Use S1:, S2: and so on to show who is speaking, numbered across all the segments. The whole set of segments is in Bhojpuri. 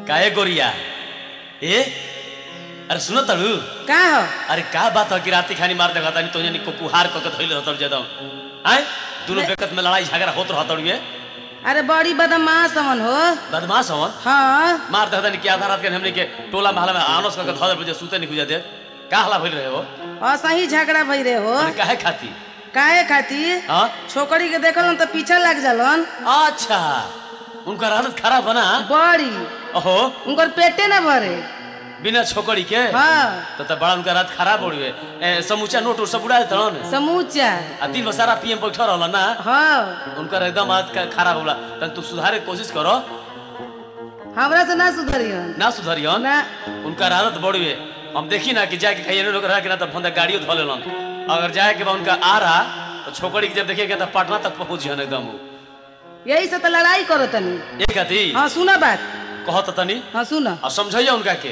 S1: काहे गोरिया ए अरे सुनो तड़ू
S2: का हो
S1: अरे का बात है कि राती खानी मार देखा तानी तो यानी कुकुहार कके धइल रहतड़ जदम आय दोनों
S2: मैं-
S1: बेकत में लड़ाई झगड़ा होत रहतड़ ये
S2: अरे बड़ी बदमाश हमन हो
S1: बदमाश हवन
S2: हाँ
S1: मार देखा तानी कि आधा रात के हमने के टोला महला में आनस कके धर बजे सूते नहीं गुजा दे का हला भइल रहे हो
S2: असही झगड़ा भई रे हो
S1: अरे काहे खाती
S2: काहे खातिर
S1: हां
S2: छोकरी के देखलन तो पीछे लग जालन
S1: अच्छा उनका हालत खराब बना
S2: बड़ी
S1: ओहो
S2: उनकर पेटे न भरे
S1: बिना छोकरी के
S2: हाँ
S1: तो त बड़ा उनका रात खराब हो गए ए, समूचा नोट उट सब उड़ा देता न
S2: समूचा
S1: आ दिन भर सारा पीएम बैठा रहल ना
S2: हाँ
S1: उनका एकदम आज का खराब होला तन तू सुधारे के कोशिश करो
S2: हमरा से ना सुधरियन
S1: ना सुधरियन
S2: ना
S1: उनका आदत बड़ी है हम देखी ना कि जाके कहीं लोग रहा कि ना तो फंदा गाड़ियों धो लेलन अगर जाए के बा उनका आ रहा तो छोकरी के जब देखिएगा तो पटना तक पहुंच जन एकदम उ।
S2: यही से तो लड़ाई करो तनी
S1: ये कहती
S2: हाँ सुना बात
S1: कहो तो तनी
S2: हाँ सुना
S1: और समझाइए उनका के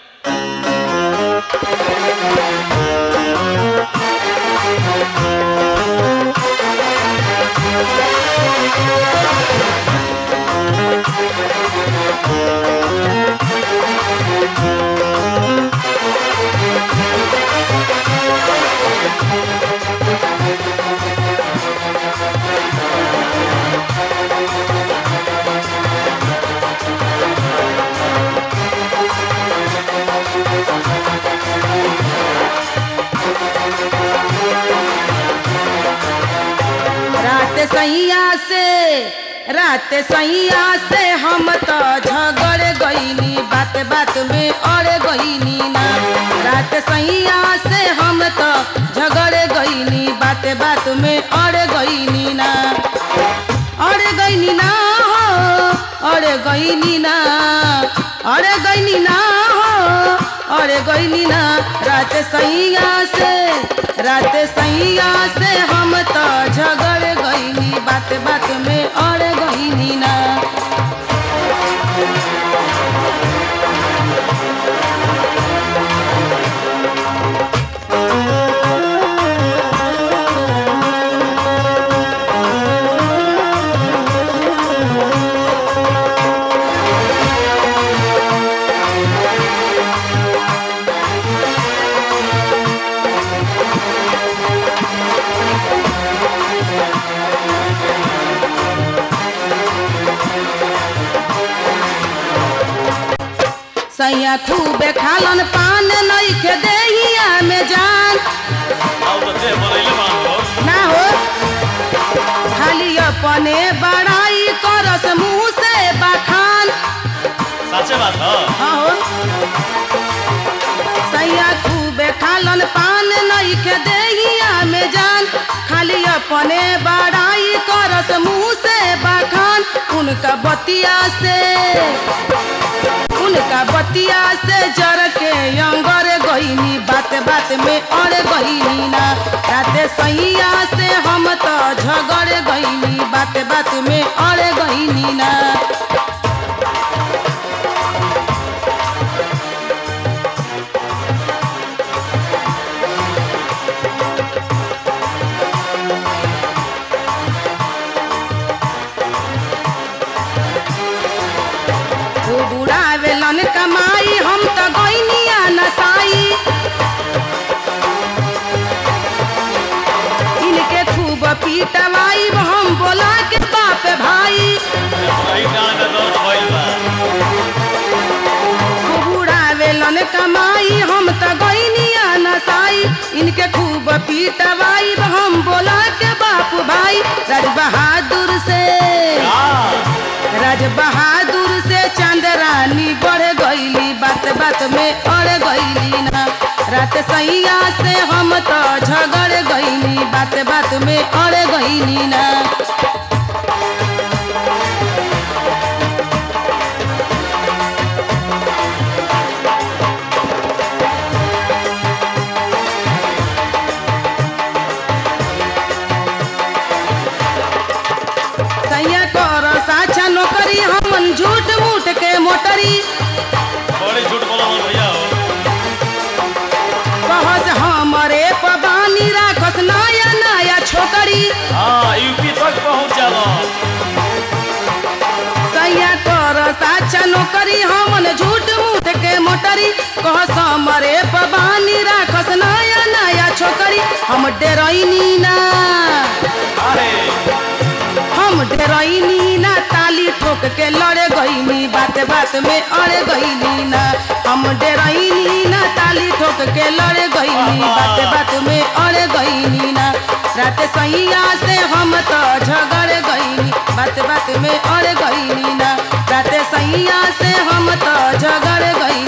S2: रात सैया से रात सैया से हम तो झगड़ गईनी बात बात में अड़ गईनी ना रात सैया से हम तो झगड़ गईनी बात बात में अड़ गईनी ना अड़ गईनी ना हो अड़ गईनी ना अड़ गईनी ना हो अड़ गईनी ना रात सैया से रात सैया से हम तो झगड़ गईनी बात बात में अड़ गईनी ना सैया खूबे खालन पान नइखे देहिया में जान
S1: आओ तो दे बनैले मान लो
S2: ना हो खाली अपने बड़ाई करस मुंह से बखान
S1: सच्चे बात है
S2: हाँ हो सैया खूबे खालन पान नइखे देहिया में जान खाली अपने बड़ाई करस मुंह से बखान उनका बतिया से उनका बतिया से जर के अंगर गईनी बात बात में अड़ गईनी ना राते सैया से हम तो झगड़ गईनी बात बात में अड़ गईनी ना खूब उड़ावेलन कमाई हम तो गईनिया नसाई इनके खूब पीटवाई हम बोला के बाप भाई
S1: भाई ना ना दर्द भइल बा
S2: खूब उड़ावेलन कमाई हम तो गईनिया नसाई इनके खूब पीटवाई हम बोला के बाप भाई राज बहादुर से
S1: का
S2: राज बहादुर से चंद्रानी बढ़ गईली बात बात में अड़ गईली ना रात सैया से हम तो झगड़ गईली बात बात में अड़ गईली ना सैया कर साचा नौकरी हमन झूठ मूठ के मोटरी
S1: बड़ी झूठ बोला मन भैया हो
S2: कहस हमरे पबानी राखस नया नया छोकरी
S1: हाँ यूपी तक पहुंच जाला
S2: सैया कर साचा नौकरी हमन हम डेरैनी ना
S1: अरे
S2: हम डेरैनी ना ताली ठोक के लड़े गईनी बात बात में अड़े गईनी ना हम डेरैनी ना ताली ठोक के लड़े गईनी बात बात में अड़े गईनी ना रात सैया से हम तो झगड़ गईनी बात बात में अड़े गईनी ना रात सैया से हम तो झगड़ गईनी